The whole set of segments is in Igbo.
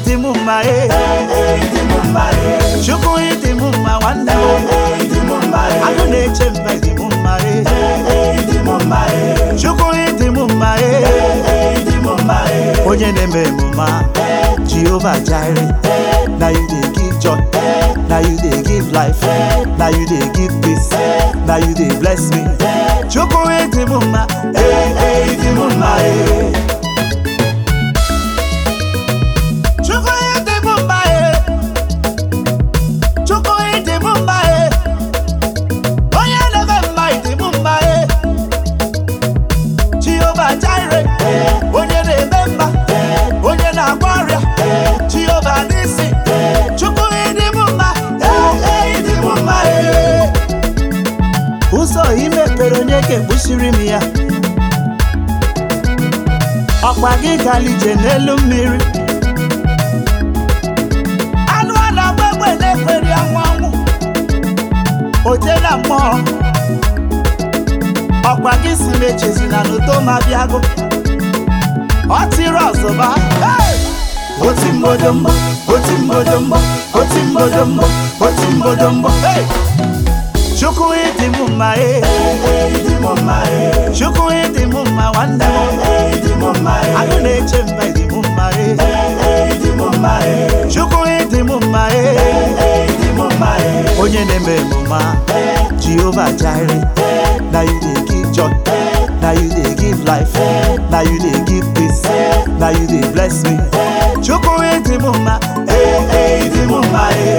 ịdị m mma e ịdị m mma e chukwu ịdị m mma nwanne m ịdị m mma e agụ na-eche mba ịdị m mma e ịdị m mma e chukwu ịdị m mma e ịdị m mma e onye na-eme emume a jehova jire na you dey give joy na you dey give life na you dey give peace na you dey bless me chukwu ịdị m mma ịdị m mma e chukwu ịdị m mma e chukwu ịdị m mma e onye na-eme mma ịdị m mma e jehova jire onye na-eme mma onye na-agwọ ọrịa jehova n'isi chukwu ịdị m mma ịdị m mma e ụzọ imepere onye ga-ekpuchiri m ya ọkwa gị galije n'elu mmiri anụ a na-agba egbe na-ekweri anwụ anwụ oje na mmụọ ọkwa gị si m echezina n'udo ma bịago ọ tiri ọzọba hey! oti mbodombo oti mbodombo oti mbodombo oti mbodombo Hey! chukwu ịdị m mma e ịdị m mma e chukwu ịdị m mma nwanne m ịdị m mma e agụ na-eche mba ịdị m mma e ịdị m mma e chukwu ịdị m mma e ịdị m mma e onye na-eme emume a jehova jire na you dey give joy na you dey give life na you dey give peace na you dey bless me chukwu ịdị m mma ịdị m mma e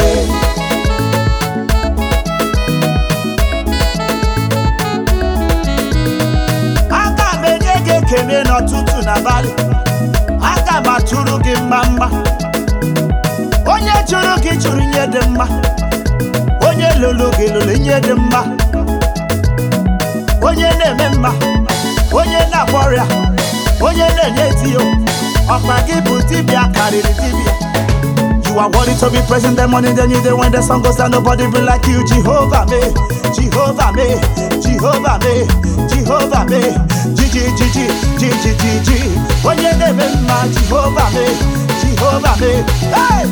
aga m enye gị ekele n'ọtụtụ n'abalị aga m atụrụ gị mma mma onye jụrụ gị jụrụ ihe dị mma onye lụrụ gị lụrụ ihe dị mma onye na-eme mma onye na-agwọ ọrịa onye na-enye tiyo ọkpa gị bụ dibịa karịrị dibịa You are worthy to be present the morning, then you day when the sun goes down, nobody be like you, Jehovah me, Jehovah me, Jehovah me, Jehovah me, Gigi, Gigi, Gigi, Gigi. When you name him, man, Jehovah me, Jehovah me, hey!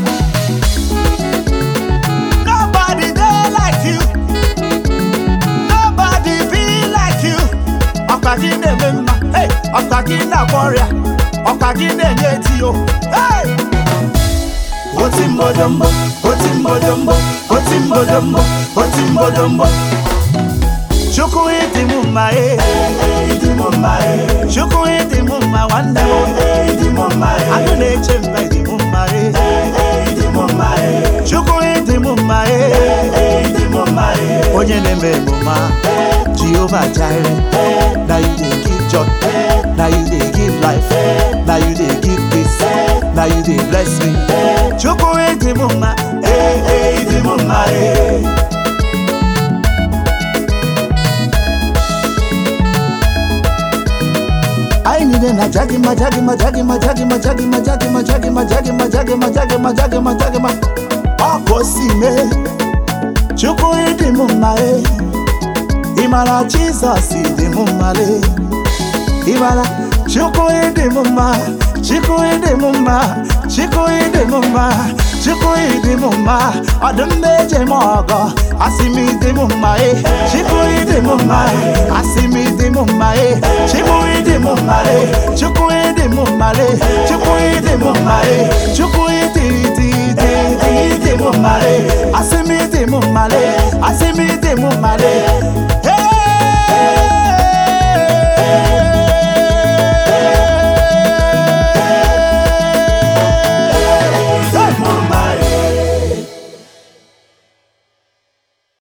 Nobody there like you, nobody be like you. Ọkwa gị na-eme mma, hey! Ọkwa gị na-agwọ ọrịa, ọkwa gị na-enye etiyo, hey! oti mbodombo oti mbodombo oti mbodombo oti mbodombo Chukwu ịdị m mma e, ịdị m mma e Chukwu ịdị m mma nwanne m. ịdị m mma e Agụ na-eche mba ịdị m mma e, ịdị m mma e Chukwu ịdị m mma e. ịdị m mma e Onye na-eme emume a, Jehova Jire, na you dey give joy, na you dey give life, na you dey give peace, na you dey bless me. Chukwu ịdị m mma, ịdị m mma e anyị niile na jagima jagima jagima jagima jagima jagima jagima jagima jagima jagima jagima jagima ọ ka o si mee chukwu ịdị m mma e ị mara jizọs ịdị m mma le ị mara chukwu ịdị m mma chukwu ịdị m mma chukwu ịdị m mma chukwu ịdị m mma ọdụm na-eje m ọgọ asị m ịdị m mma e chukwu ịdị m mma asị m ịdị m mma e chukwu ịdị m mma e chukwu ịdị m mma le chukwu ịdị m mma e chukwu ịdị ịdị